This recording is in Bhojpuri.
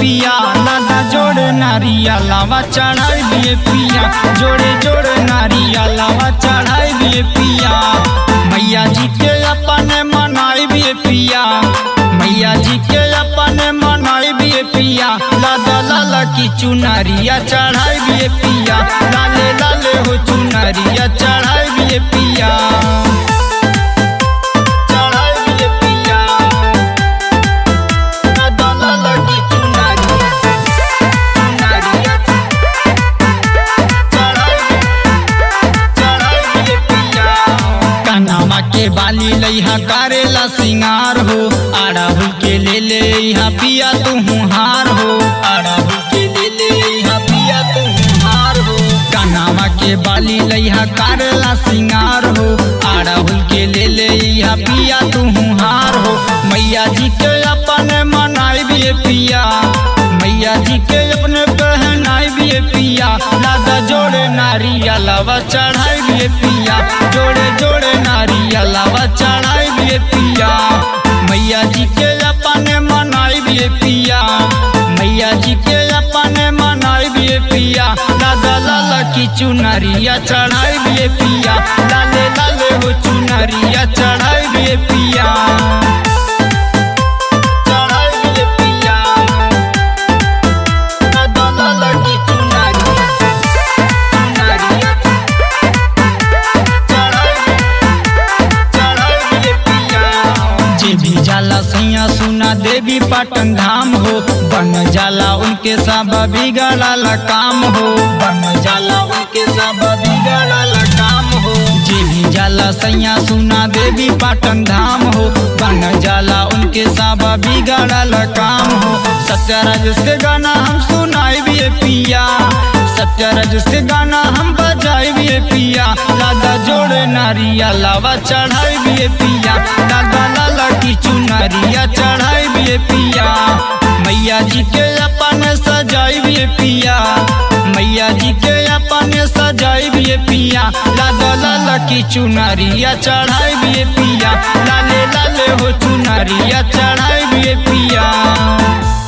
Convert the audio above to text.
पिया लादा जोड़े नारिया लावा चढ़ाई दिए पिया जोड़े जोड़े नारिया लावा चढ़ाई दिए पिया मैया जी के अपने मनाई भी पिया मैया जी के अपने मनाई भी पिया लादा लाला की चुनरिया चढ़ाई भी पिया लाले लाले हो चुनरिया चढ़ाई भी पिया चढ़ाई भी पिया लादा लाला की चुनरिया चुनरिया चढ़ाई चढ़ाई भी पिया कनामा के बाली लइहा करेला सिंगार हो आड़ाहुल के ले ले इहा पिया तू हार हो आड़ाहुल के ले ले इहा पिया तू हार हो कनामा के बाली लइहा करेला सिंगार हो आड़ाहुल के ले ले इहा पिया तू हार हो मैया जी के अपने मनाई भी पिया मैया जी के अपने पहनाई भी पिया लादा जोड़े नारिया लावा चढ़ाई भी पिया जोड़े जोड़े नारिया लावा चढ़ाई भी पिया मैया जी के अपने मनाई भी पिया मैया जी के अपने मनाई भी पिया लादा लाला की चुनरिया चढ़ाई भी पिया लाले लाले हो चुनरिया चढ़ाई भी पिया चढ़ाई भी पिया लादा लाला की चुनरिया चुनरिया जे भी जाला सैया सुना देवी पाटन धाम हो बन जाला उनके सब बिगड़ला काम हो बन जाला उनके सब बिगड़ला काम हो जे भी जाला सैया सुना देवी पाटन धाम हो बन जाला उनके सब बिगड़ला काम हो सत्यराज के गाना हम सुनाई भी पिया सत्यराज के गाना हम बजाई भी पिया लादा जोड़े नारिया लावा चढ़ाई भी पिया लादा लाला की चुनरिया चढ़ाई भी पिया मैया जी के अपने सजाई भी पिया मैया जी के अपने सजाई भी पिया लादा लाला की चुनरिया चढ़ाई भी पिया लाले लाले हो चुनरिया चढ़ाई भी पिया